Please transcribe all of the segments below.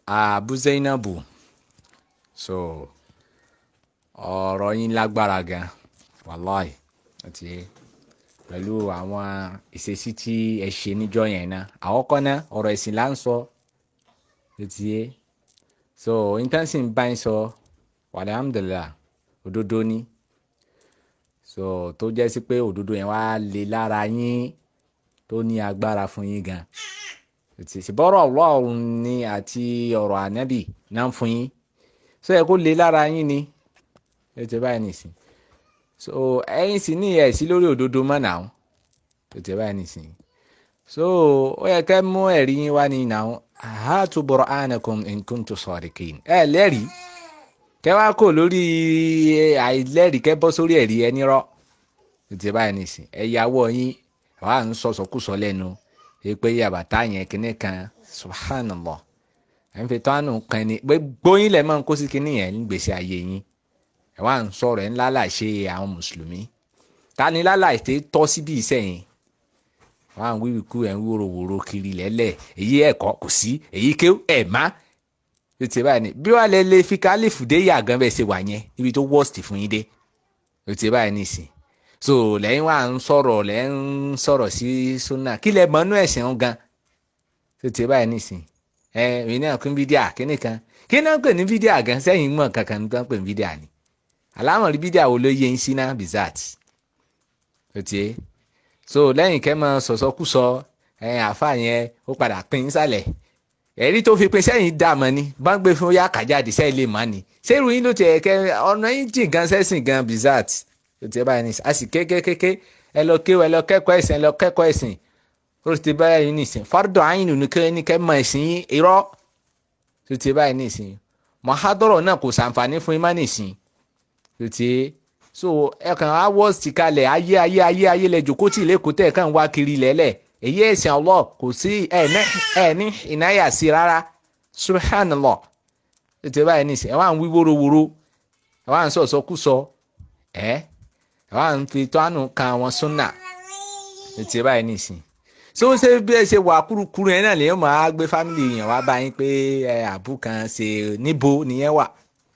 Abu Zainabu so ọ̀rọ̀ yín lágbára gan wàláì àti pẹ̀lú àwọn ìṣesí tí ẹ ṣe níjọ́ yẹn náà àkọ́kọ́ náà ọ̀rọ̀ ẹ̀sìn là ń sọ ti yé so intanṣi ń bá yín sọ alhamdulillah òdodo ni so tó jẹ́ sí pé òdodo yẹn wá lè lára yín tó ní agbára fún yín gan ṣùgbọ́n ọlọ́run ni àti ọ̀rọ̀ ànábì náà fún yín so ẹ kó lè lára yín ni ẹ ti báyìí nìsín so ẹ̀yin sì ní ẹ̀ sí lórí òdodo mọ́ náà ẹ ti báyìí nìsín so ó yẹ kẹ́ mú ẹ̀rí yín wá ní náà hatu burhanakum in kuntum sadiqin ẹ lẹ́rìí kẹ́ wá kò lórí àìlẹ́rìí kẹ́ bọ́ sórí ẹ̀rí ẹni rọ́ ẹ ti báyìí nìsín ẹ yàwó yín wàá ń sọ̀sọ̀kùsọ lẹ́nu pé yàbàtà yẹn kíní kan subhanallah ẹ̀ ń fi tán àánú kan ni gbóyin lẹ̀ máa ń kó sí kíní yẹn ní gbèsè ayé yín ẹ̀ wá ń sọ̀rọ̀ ẹ̀ ń lálàṣe àwọn mùsùlùmí ta ni lálàṣe tọ́ síbi ìsẹ̀yìn wọ́n á ń wíwí kú ẹ̀ ń wúro wòro kiri lẹ́lẹ̀ èyí ẹ̀kọ́ kò sí èyí ké ẹ̀ má ó ti báyìí ni bí wàá lẹ lè fi kálífù dé yàgàn bẹ́ẹ̀ ṣe wà yẹn níbi tó worst fún yín dé ó ti báyìí nìsín so lẹ́yìn wà ń sọ̀rọ̀ lẹ́yìn ń sọ̀rọ̀ sí sunna kí lẹ mọ́nú ẹ̀sìn ń gan tó ti báyìí nìsín ẹ èmi náà kún fídíà kíní kan kí náà pè ní fídíà gan sẹ́yìn mọ̀ kankan ní tó ń pè ní fídíà ni àlámọ̀rí fídíà wo ló yẹ ń sí náà bizat tó ti so lẹ́yìn kẹ́ mọ sọ̀sọ́kùsọ ẹ̀yìn àfa yẹn ó padà pín sálẹ̀ ẹ̀rí tó fi pín sẹ́yìn dààmú ni bá ń gbé fún yá kàjáde sẹ́yìn lè má ni ṣé irú yín ló ti ẹ̀kẹ́ ọ̀nà yín jìn gan sẹ́sìn gan bizat tó ti báyìí ní a sì kékékéké ẹ lọ kéwọ ẹ lọ kẹ́kọ̀ọ́ ẹ̀sìn ẹ lọ kẹ́kọ̀ọ́ ẹ̀sìn ó ti báyìí nìsín fardọ àyìnù ní kẹ́ ní kẹ́ mọ ẹ̀sìn yín irọ́ tó ti báyìí nìsín mọ̀hádọ́rọ̀ náà kò sàǹfààní fún yín má nìsín tó ti so ẹ kàn á wọ́ sí kalẹ̀ ayé ayé ayé ayé lẹ jòkó tí ìlẹ́kùn tẹ̀ kàn wá kiri lẹ́lẹ̀ èyí ẹ̀sìn Allah kò sí ẹ̀ ní ìnáyà sí rárá subhanallah tó ti báyìí nìsín ẹ wá ń wí wórówóró ẹ wá ń sọ̀sọ́kùsọ ẹ̀ wà ń fi tọ́nù kan àwọn súnà ètò báyìí nìsín ṣé ó ṣe bí ẹ ṣe wà kúrukúru yẹn náà lèyìn máa gbé fámìlì yẹn wá bá yín pé ẹ àbú kan ṣe níbo nìyẹn wà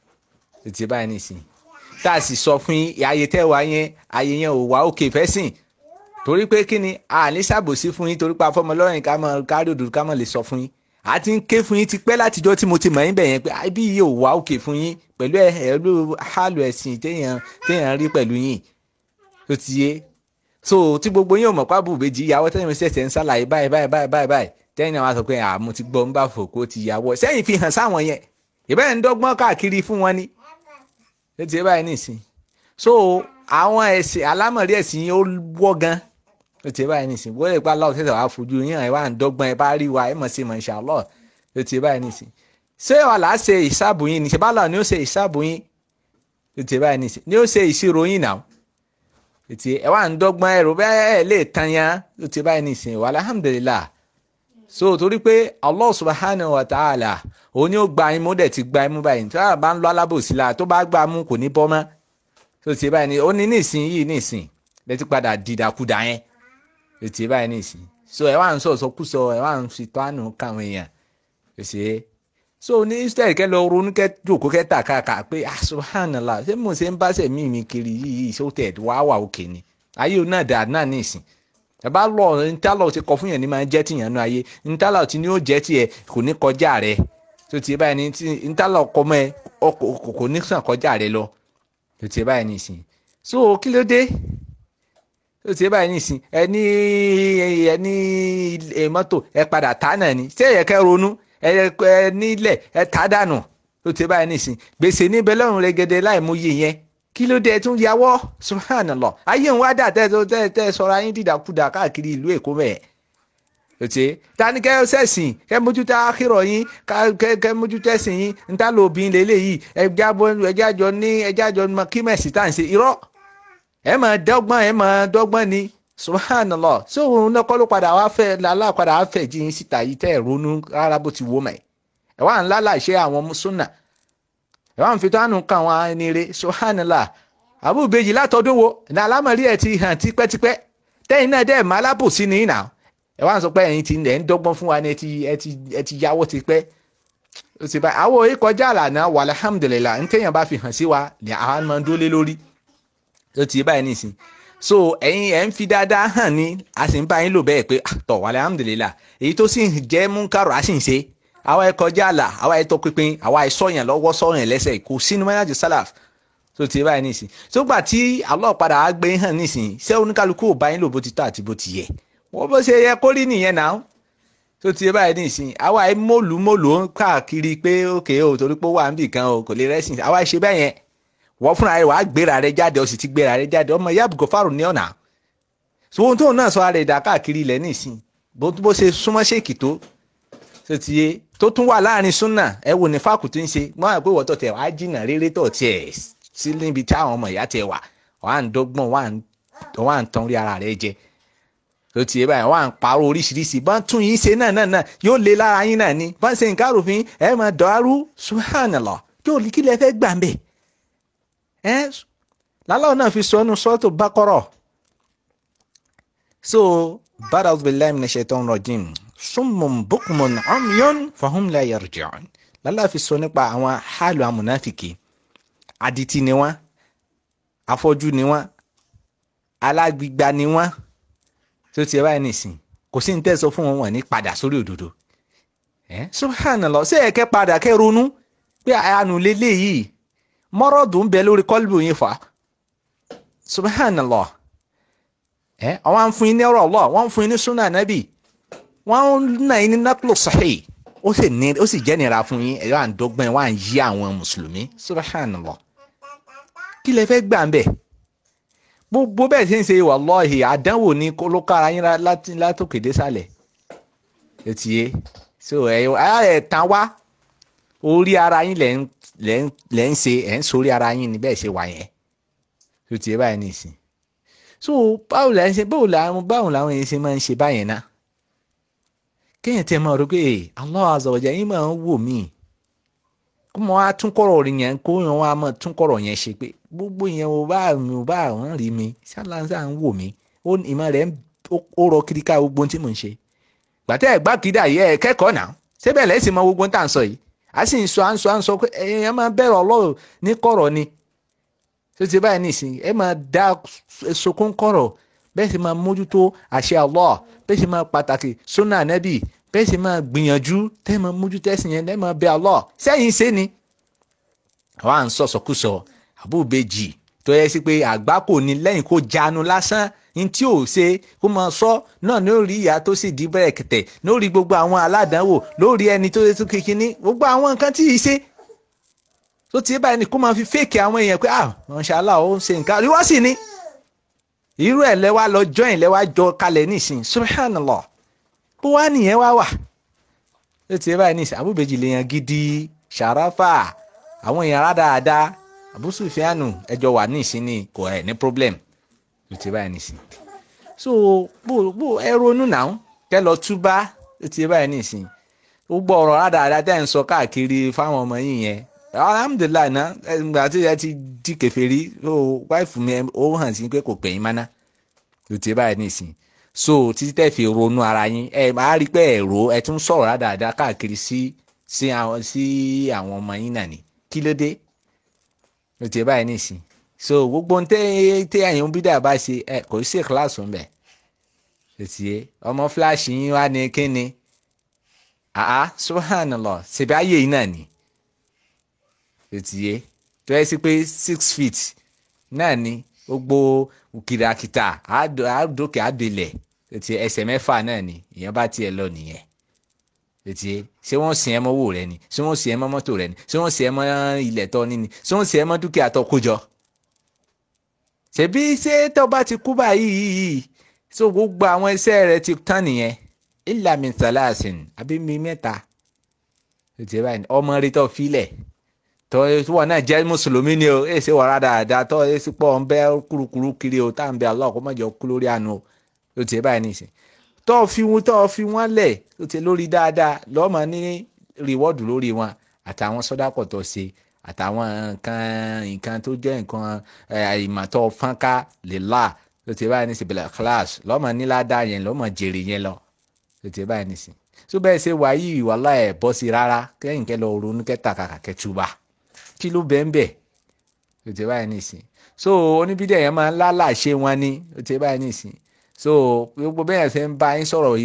ètò báyìí nìsín tá a sì sọ fún yín ayé tẹ́ wá yẹn ayé yẹn ò wá òkè fẹ́ sìn torí pé kí ni a ní ṣàbòsí fún yín torí pé afọmọlọ́rìn ká mọ kárí òdòdó ká mọ lè sọ fún yín a ti ń ké fún yín ti pẹ́ látijọ́ tí mo ti mọ̀ yín bẹ̀ yẹn pé ibi yìí ò wá òkè fún yín pẹ̀lú ẹ̀rọ hálù ẹ̀sìn téèyàn téèyàn rí pẹ̀lú yín tó ti yé so tí gbogbo yín ò mọ̀ pábù bèjì ìyàwó tẹ́yìn mi ṣẹ̀ṣẹ̀ ń ṣàlàyé báyìí báyìí báyìí báyìí báyìí tẹ́yìn náà wá sọ pé àmú ti gbọ́ ń bá fòkó ti yàwó sẹ́yìn fi hàn sáwọn yẹn ìbẹ́ẹ̀ ń dọ́gbọ́n káàkiri fún wọn ni tó ti yé báyìí nìsín so àwọn ẹ̀sìn alámọ̀rí ẹ̀sìn yín ó wọ́ gan tó ti yé báyìí nìsín wọ́n lè pa aláwọ̀ tẹ̀sán wá fojú yín ẹ̀ wá ń dọ́gbọ́n ẹ bá rí wa ẹ̀ mọ̀ sí mọ̀ inshallah tó ti yé báyìí nìsín ṣé wàhálà ṣe ìṣàbù yín ni ṣe bá lọ ni ó ṣe ìṣàbù yín tó ti yé báyìí nìsín ni ó ṣe ìṣirò yín náà ètì ẹ wà ń dọ́gbọ́n ẹrù bẹ́ẹ̀ ẹ lè tan ya ó ti báyìí nìsín wà alhamdulillah so torí pé Allah subhanahu wa ta'ala òun ni ó gba imú dẹ̀ ti gba imú báyìí tí wọ́n bá ń lọ alábòsí la tó bá gba mú kò ní bọ́ mọ́ tó ti báyìí ní ó ní nìsín yìí nìsín lẹ́tí padà dìdàkudà yẹn ó ti báyìí nìsín so ẹ wà ń sọ̀sọ̀ kú sọ ẹ wà ń fi tó àánú káwọn èèyàn ó ṣe é so ní israel kẹ lọ ronú kẹ jòkó kẹ tà káàkà pé ah subhanallah ṣé mo ṣe ń bá ṣe mímí kiri yìí ṣó tẹ̀ wá wà òkè ni ayé náà dà náà ní ìsìn ẹ bá lọ ntálọ̀ ti kọ fún yẹn ní máa jẹ́ tìyàn nú ayé ntálọ̀ tí ni ó jẹ́ tiẹ̀ kò ní kọjá rẹ tó ti báyìí ní tí ntálọ̀ kọ mọ́ ẹ kò ní sàn kọjá rẹ lọ tó ti báyìí ní ìsìn so kí ló dé tó ti báyìí ní ìsìn ẹ ní ẹ ní mọ́tò ẹ padà tá náà ni ṣé ẹ kẹ́ ronú ẹ nílẹ̀ ẹ ta dànù ló ti báyìí nìsín gbèsè níbẹ̀ lọ́rùn rẹ̀gẹ̀dẹ̀ láì mú iye yẹn kí ló dé ẹ tún yàwọ́ subhanallah ayé ń wá dà tẹ́ tẹ́ tẹ́ sọ̀rọ̀ ayé dìdàkudà káàkiri ìlú èkó mẹ́ẹ̀ lọ́tí tani kẹ́ sẹ̀sìn kẹ́ mójútó àkírọ̀ yín kẹ́ mójútó ẹ̀sìn yín níta ló bí lélẹ̀ yìí ẹjẹ́ àjọ ní ẹjẹ́ àjọ kí mẹ̀sì tá à ń ṣe irọ́ ẹ máa dọ́gbọ́n ẹ máa dọ́gbọ́n ni subhanallah so òun náà kọ́ ló padà wá fẹ́ lálá padà wá fẹ́ jí yín síta yìí tẹ́ ẹ̀ ronú rárá bó ti wó mẹ́ ẹ wá ń lálà ṣe àwọn súnà ẹ wá ń fi tánù kan àwọn ẹni rẹ subhanallah àbúbejì látọdún wo ní alámọ̀rí ẹ̀ ti hàn tipẹ́tipẹ́ tẹ́yìn náà dẹ́ máa lábòsí ní ìnà ẹ wá ń sọ pé ẹ̀yin ti ẹ̀ ń dọ́gbọ́n fún wa ni ẹ ti ẹ ti ẹ ti yáwó tipẹ́ ó ti báyìí àwọn òye kọjá àlànà wà alhamdulillah ntẹ̀yìn bá fi hàn sí wa ni àwọn máa ń dólé lórí ó ti báyìí nìsín so ẹ̀yin ẹ̀ ń fi dáadáa hàn ní a sì ń bá yín lò bẹ́ẹ̀ pé tọ̀ wà alhamdulillah èyí tó sì ń jẹ́ múnkàrò a sì ń ṣe àwa ẹ̀ kọjá àlà àwa ẹ̀ tọpinpin àwa ẹ̀ sọ̀yàn lọ́wọ́ sọ̀yàn lẹ́sẹ̀ kò sínú mẹ́nàjì sálàf tó ti báyìí nìsín tó gbà tí Allah padà á gbé hàn nìsín ṣé oníkálukú ò bá yín lò bó ti tọ́ àti bó ti yẹ wọ́n bó ṣe yẹ kó rí nìyẹn náà tó ti báyìí nìsín àwa ẹ̀ mọ́lù mọ́lù ó ń káàkiri pé òkè o torí pé ó wà níbì kan o kò lè rẹ́sìn àwa ẹ̀ ṣe bẹ́ẹ̀ yẹn wọ́n fúnra rẹ̀ wàá gbéra rẹ̀ jáde ó sì ti gbéra rẹ̀ jáde ọmọ ìyá àbùkọ́ fáàrù ní ọ̀nà ohun tóun náà sọ ara ẹ̀dá káàkiri ilẹ̀ nìsín bó bó ṣe súnmọ́ ṣèkì tó tó ti yé tó tún wà láàrin súnà ẹ wò ní fáàkù tó ń ṣe wọ́n á pé wọ́tọ̀ tẹ̀ wá jìnnà rere tọ̀ tiẹ̀ sí níbi tí àwọn ọmọ ìyá tiẹ̀ wà wọ́n á ń dọ́gbọ́n wọ́n á ń tan rí ara rẹ̀ jẹ tó ti yé báyìí wọ́n á ń parọ́ oríṣiríṣi bọ́n tún yín ṣe náà náà náà yóò lé lára yín náà ni bọ́n ṣe nǹkan àròfin ẹ máa dọ̀ọ́rú subhanallah yóò kí lẹ fẹ́ gbà ń bẹ̀ ẹ́ lálọ́ náà fi sọ ọ́nù sọ́tò bákọ́rọ̀ so bada billahi minash shaitan rajim summun bukmun umyun fahum la yarji'un lálọ́ fi sọ nípa àwọn hálù amúnáfìkì adití ni wọ́n afọ́jú ni wọ́n alágbígba ni wọ́n tó ti ẹ báyìí nìsín kò sí ní tẹ́sọ fún wọn wọn ní padà sórí òdodo ẹ subhanallah ṣé ẹ kẹ́ padà kẹ́ ronú pé àánú lélẹ́yìí mọ́rọ́dù ń bẹ lórí kọ́lbù yín fà subhanallah ẹ àwọn afun yín ní ọ̀rọ̀ Allah wọ́n fún yín ní sunnah nabi wọ́n ń nà yín ní naklu sahih ó sì ní ó sì jẹ́ nira fún yín ẹ̀rọ àǹdọ́gbọ́n wà ń yí àwọn mùsùlùmí subhanallah kí lẹ fẹ́ gbà ń bẹ̀ gbogbo bẹ́ẹ̀ ṣe ń ṣe wallahi àdánwò ní ló kára yín látòkè désàlẹ̀ ètì yé so ẹ̀ ẹ̀ tán wá orí ara yín lẹ́ ń lẹ́ ń ṣe ẹ̀ ń sórí ara yín ni bẹ́ẹ̀ ṣe wà yẹn tó tiẹ̀ báyìí nìsín so báwo la ń ṣe báwo làwọn báwo làwọn yẹn ṣe máa ń ṣe báyẹn náà kéèyàn tẹ máa rò pé Allah azza wa jalla yín máa ń wò mí kó mọ wá tún kọ̀rọ̀ rí yẹn kó yẹn wá máa tún kọ̀rọ̀ yẹn ṣe pé gbogbo yẹn ò bá mi ò bá wọn rí mi ṣáláńsá ń wò mí ó ìmọ̀ rẹ̀ ó rọ kiri ká gbogbo tí mò ń ṣe gbàtẹ́ ẹ̀ gbàkídà yẹ ẹ̀ kẹ́kọ̀ọ́ náà síbẹ̀ lẹ́sìn mọ gbogbo tá à ń sọ yìí a sì ń sọ à ń sọ à ń sọ pé èèyàn máa bẹ̀rẹ̀ ọlọ́run ní kọ̀rọ̀ ni tó ti báyìí nìsín ẹ máa dá sokún kọ̀rọ̀ bẹ́ẹ̀ sì máa mójútó àṣẹ Allah bẹ́ẹ̀ sì máa pàtàkì sunna nẹ́bì bẹ́ẹ̀ sì máa gbìyànjú tẹ́ máa mójútó ẹ̀sìn yẹn tẹ́ máa bẹ Allah sẹ́yìn ṣe ni. àwa à ń sọ sọkúsọ àbúbejì tó yẹ sí pé àgbá kò ní lẹ́yìn kó jánu lásán ní tí ò ṣe kó máa sọ náà ní orí ìyá tó sì di bẹ́ẹ̀ kẹtẹ̀ lórí gbogbo àwọn aládàáwò lórí ẹni tó tó kékeré gbogbo àwọn nǹkan tí ì ṣe tó ti báyìí ni kó máa fi fèkì àwọn èèyàn pé ah mashallah ó ń ṣe nǹkan rí wá sí ni irú ẹ̀ lẹ́wà lọ join lẹ́wà jọ kalẹ̀ nísìn subhanallah bó wá nìyẹn wá wà tó ti báyìí nísìn àbúbejì lèèyàn gidi ṣàráfà àwọn èèyàn rádáadáa Abu Sufyanu ẹjọ wà nísìn ni kò ẹ̀ ní problem tó ti báyìí nísìn so bó bó ẹ ronú náà kẹ lọ túbá tó ti báyìí nísìn gbogbo ọ̀rọ̀ rádáadáa tẹ́ ń sọ káàkiri fáwọn ọmọ yìí yẹn alhamdulilayi na ẹgbẹ́ àti ẹ ti di kèfèrí o wáìfù mi ó hàn sí pé kò pẹ̀yìn mọ́ná tó ti báyìí nísìn so títí tẹ́ fi ronú ara yín ẹ máa rí pé ẹ̀rọ ẹ tún sọ̀rọ̀ dáadáa káàkiri sí sí àwọn sí àwọn ọmọ yín náà ni kí ló dé tó ti báyìí nísìn so gbogbo ń tẹ́ tẹ́ àyàn bídà bá ṣe ẹ kò sí kíláàsì ń bẹ̀ tó ti yé ọmọ fúláṣì yín wá ní kíni àá subhanallah ṣèbí ayé yìí náà ni ètìyé tó yẹ sí pé six feet náà ni gbogbo kìràkìtà àádókè àdélẹ̀ ètì ẹsẹ̀ mẹ́fà náà ni ìyẹn bá tiẹ̀ lọ nìyẹn ètìyé ṣé wọ́n sin ẹ mọ́ owó rẹ ni ṣé wọ́n sin ẹ mọ́ mọ́tò rẹ ni ṣé wọ́n sin ẹ mọ́ ilẹ̀ tọ́ ní ni ṣé wọ́n sin ẹ mọ́ dúkìá tó kó jọ. ṣebí ṣé tó bá ti kú báyìí yìí so gbogbo àwọn iṣẹ́ rẹ ti tán nìyẹn illa min salasin àbí mi mẹ́ta ètìyé báyìí ọmọ rẹ tó filẹ̀ tọ́ wọn náà jẹ́ mùsùlùmí ni o èsì wàrà dáadáa tọ́ èsì pọ̀ ń bẹ́ kúrukúru kiri o tá à ń bẹ Allah kó má jọ kú lórí àánú o ó ti báyìí nìsín tọ́ fi wọn tọ́ fi wọn lẹ̀ ó ti lórí dáadáa lọ́mọ ní rìwọ́ọ̀dù lórí wọn àtàwọn sọ́dápọ̀ tó ṣe àtàwọn nǹkan nǹkan tó jẹ́ nǹkan ìmọ̀tọ́ fọ́nká lè là ó ti báyìí nìsín bẹ̀rẹ̀ class lọ́mọ níládàá yẹn lọ́mọ jèrè yẹn lọ ó ti báyìí nìsín so bẹ́ẹ̀ ṣe wà yìí wàhálà ẹ̀ bọ́ sí rárá kẹ́yìn kẹ́ lọ ronú kẹ́ta kàkà kẹ́tùbà kí ló bẹ́ẹ̀ bẹ́ẹ̀ ó ti báyìí nìsín so oníbídẹ̀ yẹn máa ń lálàṣe wọn ni ó ti báyìí nìsín so gbogbo bẹ́ẹ̀ ṣe ń bá yín sọ̀rọ̀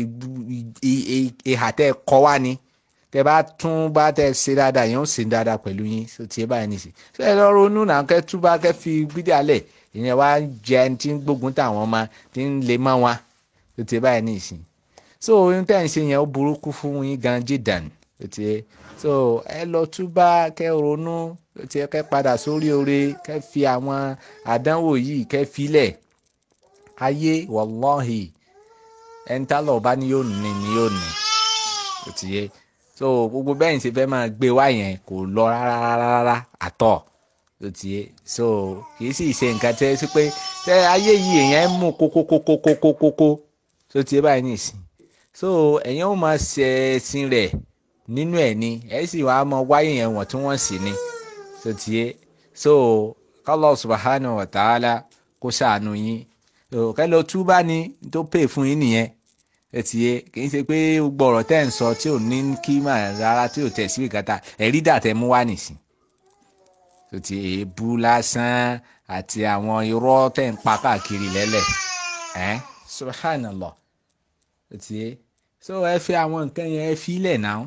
ìhà tẹ́ kọ́ wá ni tẹ́ bá tún bá tẹ́ ṣe dáadáa yẹn ó ṣe dáadáa pẹ̀lú yín ó ti báyìí nìsín so ẹ lọ ronú náà kẹ́tùbà kẹ́ fi bídẹ̀ alẹ̀ ìyẹn wá jẹ ẹni tí ń gbógun táwọn ọmọ tí ń lè mọ́ wọn ó ti báyìí nìsín so ohun tẹ́ ń ṣe yẹn ó burúkú fún yín gan jídàn ó ti so ẹ lọ túbá kẹ́ ronú ó ti kẹ́ padà sórí oore kẹ́ fi àwọn àdánwò yìí kẹ́ filẹ̀ ayé wàláhì ẹni tá lọ bá ní yóò ní ní yóò ní ó ti yé so gbogbo bẹ́ẹ̀ ń ṣe fẹ́ máa gbé wá yẹn kò lọ rárá rárá àtọ̀ ó ti yé so kì í sì ṣe nǹkan tẹ́ sí pé tẹ́ ayé yìí èèyàn mú kókókókókókókó tó ti yé báyìí nìsín so ẹ̀yin ó máa ṣe ẹ̀sìn rẹ̀ nínú ẹ̀ ni ẹ̀ sì wá máa wáyé yẹn wọ̀n tí wọ́n sì ni so ti yé so Allah subhanahu wa ta'ala kó ṣàánú yín kẹ́ lọ túbá ni tó pè fún yín nìyẹn ẹ ti yé kì í ṣe pé gbogbo ọ̀rọ̀ tẹ́ ń sọ tí ò ní kí mà rárá tí ò tẹ̀ sí ìkàtà ẹ̀rí dàtẹ́ mú wá nìsín tó ti èébú lásán àti àwọn irọ́ tẹ̀ ń pa káàkiri lẹ́lẹ̀ ẹ́ subhanallah tó ti yé so ẹ fi àwọn nǹkan yẹn ẹ fi lẹ̀ náà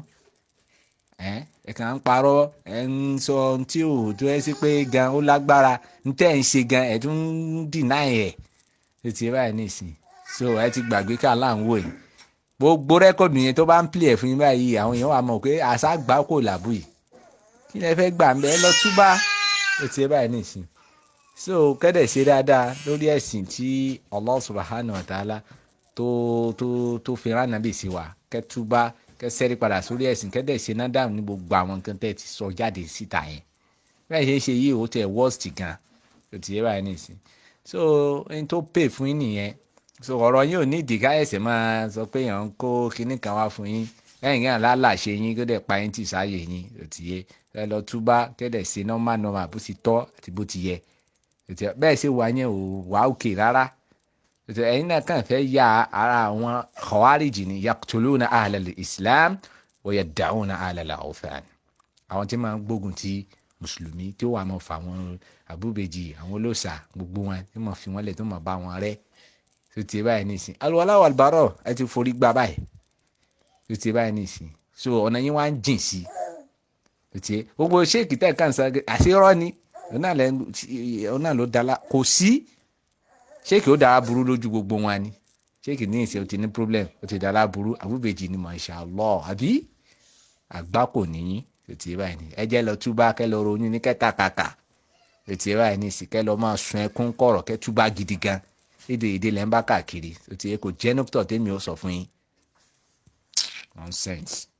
ẹ ẹ kàn ń parọ́ ẹ ń sọ ohun tí ò tó ẹ sí pé gan ó lágbára ń tẹ̀ ń ṣe gan ẹ tún ń dìnnà ẹ̀ tó ti yé báyìí nìsín so ẹ ti gbàgbé ká láǹwò yìí gbogbo rẹ́kọ̀dù yẹn tó bá ń pìlẹ̀ fún yín báyìí àwọn èèyàn wà mọ̀ pé àṣà gbà kò làbù yìí kí lẹ fẹ́ gbà ń bẹ́ ẹ lọ túbá ó ti yé báyìí nìsín so kẹ́dẹ̀ ṣe dáadáa lórí ẹ̀sìn tí Allah subhanahu wa ta'ala tó tó tó fi rán nàbì sí wa kẹ́túbá kẹ́sẹ́rí padà sórí ẹ̀sìn kẹ́dẹ̀ ṣe náà dáhùn ní gbogbo àwọn nǹkan tẹ́ ti sọ jáde síta yẹn bẹ́ẹ̀ ṣe ṣe yìí ó tẹ̀ worst gan ó ti yé báyìí nìsín so ẹni tó pè fún yín nìyẹn so ọ̀rọ̀ yín ò ní ìdí káyọ̀sẹ̀ máa sọ pé èèyàn ń kó kinní kan wá fún yín lẹ́yìn náà lálàṣe yín kó dẹ̀ pa yín tì sáàyè yín ó ti yé ẹ lọ túbá kẹ́dẹ̀ ṣe nọ́mà nọ́mà bó ti tọ́ àti bó ti yẹ bẹ́ẹ̀ ṣe wà yẹn ò wá òkè rárá ẹ̀yin náà kàn fẹ́ ya ara àwọn khawariji ni yaqtuluna ahlal islam wa yad'una ahlal awthan àwọn tí máa ń gbógun ti mùsùlùmí tí ó wà máa fà wọn àbúbejì àwọn olóòṣà gbogbo wọn tí máa fi wọn lẹ̀ tó máa bá wọn rẹ́ tó ti báyìí nìsín alùwàlá wàlbárọ̀ ẹ ti forí gbá báyìí tó ti báyìí nìsín so ọ̀nà yín wá ń jìn sí tó ti gbogbo ṣéèkì tẹ̀ kàn sá àṣírọ́ ni òun náà ló dala kò sí ṣéèkì ó dára burú lójú gbogbo wọn ni ṣéèkì ní ìṣe ó ti ní problem ó ti dára burú àbúbejì ni masha Allah àbí àgbá kò níyìn tó ti báyìí ní ẹ jẹ́ lọ túbá kẹ́ lọ ronú ní kẹ́tàkàkà tó ti báyìí ní ìsìn kẹ́ lọ máa sun ẹkún kọ̀rọ̀ kẹ́ túbá gidi gan èdè èdè lẹ́ ń bá káàkiri tó ti yẹ kó jẹ́ nọ́pútọ̀ tẹ́mi ó sọ fún yín nonsense.